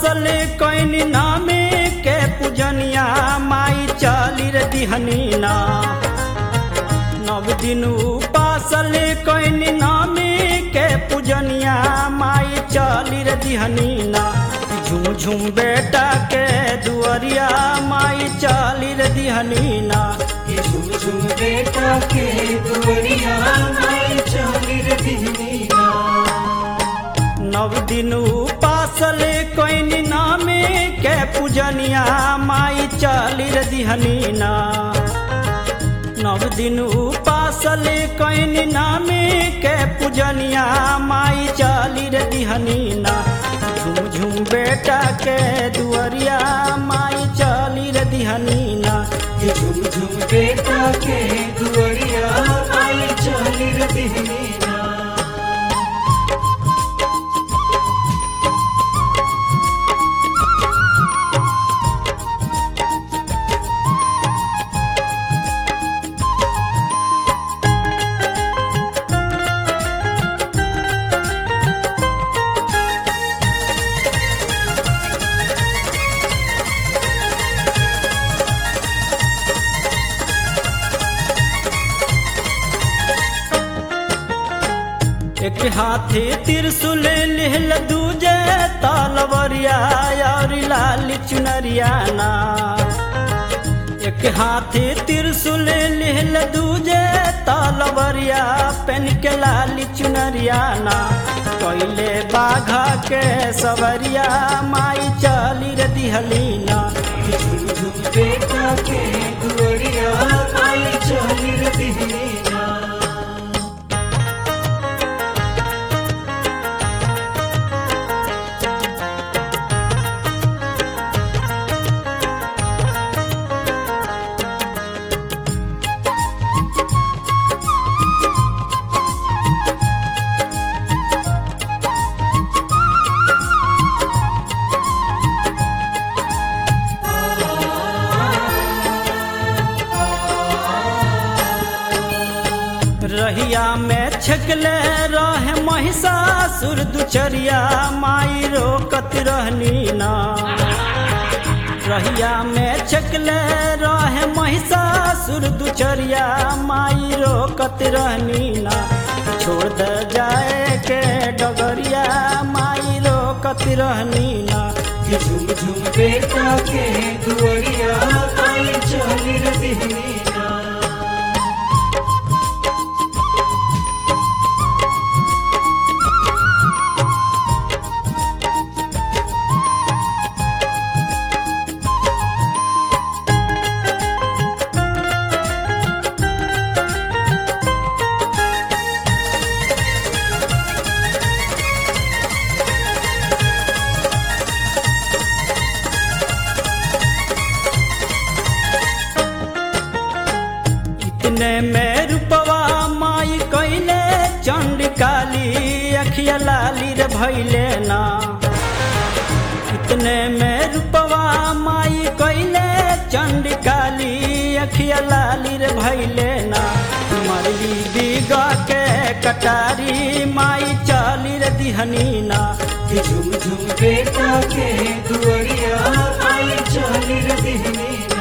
उपासल can नामे के पूजनिया माई चली रे दिहनी ना नव दिन उपासल कैन नामे के पूजनिया माई चली रे दिहनी ना झुम झुम बेटा के दुअरिया माई चली रे दिहनी ना ये झुम झुम बेटा के दुवरिया माई चली रे दिहनीना नव दिन उपासल कैन नामे के पूजनिया माई चली रे दिहनी ना नव दिन उपासल कैन नामे के पूजनिया माई चली रे दिहनी ना झुम झुम बेटा के दुअरिया माई चली रे दिहनी ना ये झुम झुम बेटा के दुवरिया माई चली रे दिहनीना एक हाथी त्रिशूल लिहल दूजे तलवरिया और लाल चुनरिया ना एक हाथी त्रिशूल लिहल दूजे तलवरिया पेन के लाल चुनरिया ना कैले बाघा के सवरिया माई चली रे दिहली ना ये झुम झुम बेटा के दुवरिया माई चली रे दिहनीना रहिया में छकले रहे महिषासुर दुचरिया माई रोकत रहनी ना रहिया में छकले रहे महिषासुर दुचरिया माई रोकत रहनी ना छोड़ दे जाए के डगरिया माई रोकत रहनी ना ये झुम झुम बेटा के दुवरिया माई चली रे दिहनीना इतने में रूपवा माई कैले चंड काली अखिया लाली रे भैले ना इतने में रूपवा माई कैले चंड काली अखिया लाली रे भैले ना मरली बिगा के कटारी माई चाली रे दिहनी ना ये झुम झुम बेटा के दुवरिया माई चली रे दिहनीना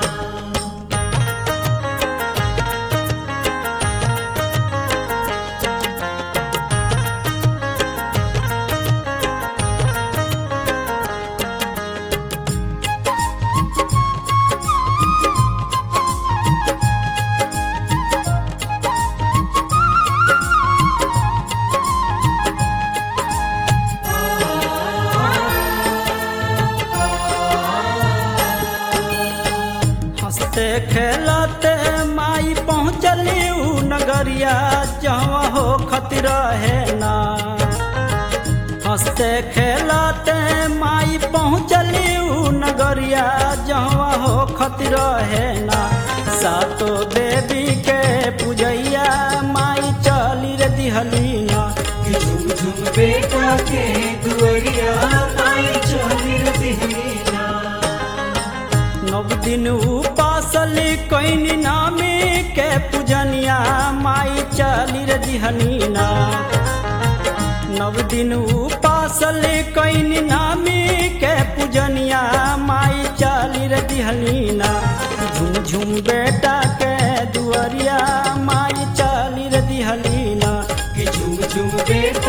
हंसते खेलते माई पहुँचली ऊ नगरिया जहाँ हो खतिर है ना हंसते खेलते माई पहुँचली ऊ नगरिया जहाँ हो खतिर है ना सातो देवी के पूजैया माई चली रे दिहली ना ये झुम झुम बेटा के दुवरिया माई चली रे दिहनीना नव दिन उपासल कैन नामे के पूजनिया माई चली रे दिहनी ना नव दिन उपास उपासल कैनी नामी के पूजनिया माई चली रे दिहलीना झुम झुम बेटा के दुअरिया माई चली रे दिहलीना कि झुम झुम बेटा